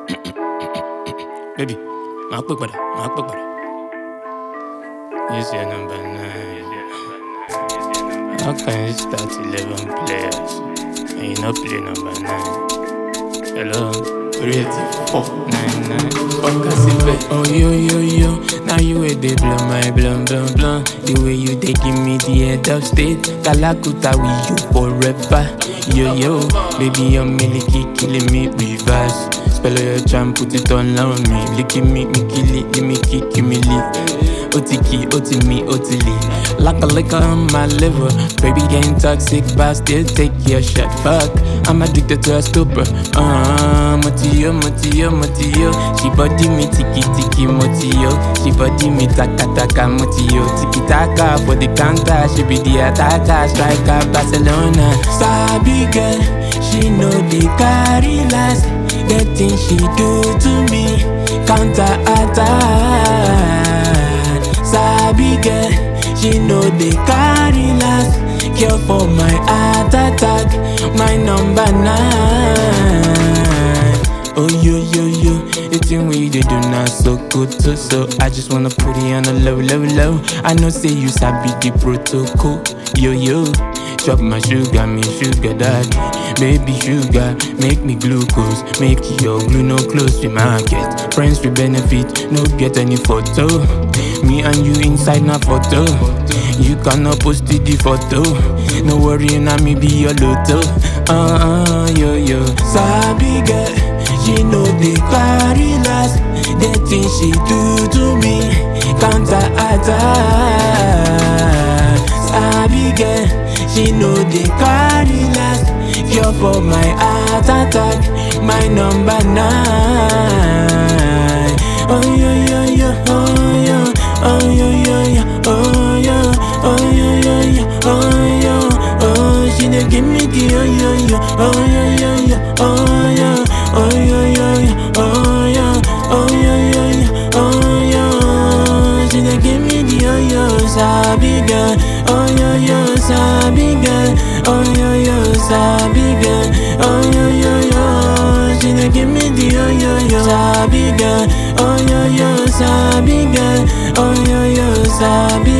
Baby, máa pè padà, máa pè padà. Use your number nine. How can you start 11 players and you not play number nine? Hello? Three four nine nine. Fuck us it, Oh yo yo yo, now you way they blow my blum blum blum. The way you they give me the head of state, Kalakuta with you forever. Yo yo, baby your milky killing me reverse. Spell out your charm, put it on on me. Licking me, me kill it, give me kick, give me lit. Otiki, otimi, otili. Like a liquor on my liver. Baby getting toxic, but still take your shot. Fuck, I'm addicted to a stupor. Uh, motio, motio, motio. She body me tiki tiki motio. She body me taka taka motio. Tiki taka for the counter. She be the attacker, striker, Barcelona. Sabi girl, she know the carry last. The thing she do to me, counter attack. Sabi girl, she know the carry last. Cure for my heart attack, my number nine. Oh yo yo yo, the thing we they do now so good too. So I just wanna put it on a low low low. I know say you sabi the protocol. Yo yo, chop my sugar, me sugar daddy. Baby sugar, make me glucose. Make your glue no close to market. Friends with benefit, no get any photo. Me and you inside na photo. You cannot post the photo. No worry, na me be your lotto. Uh uh, yo yo. Sabi girl, she know the carry last. The thing she do to me, counter attack. Sabi girl, she know the carry last. Cure for my heart attack, my number nine. Oh yo yo yo, oh yo, oh yo yo yo, oh yo, oh yo yo yo, oh yo, oh she dey give me the oh yo yo, oh yo yo yo, oh yo, oh yo yo yo, oh yo, oh yo yo yo, oh yo, she dey give me the oh yo, sabi girl, oh yo yo, sabi girl, oh yo yo, sabi girl, oh yo yo yo, she dey give me the oh yo yo, sabi girl, oh yo yo, sabi girl, oh yo yo, sabi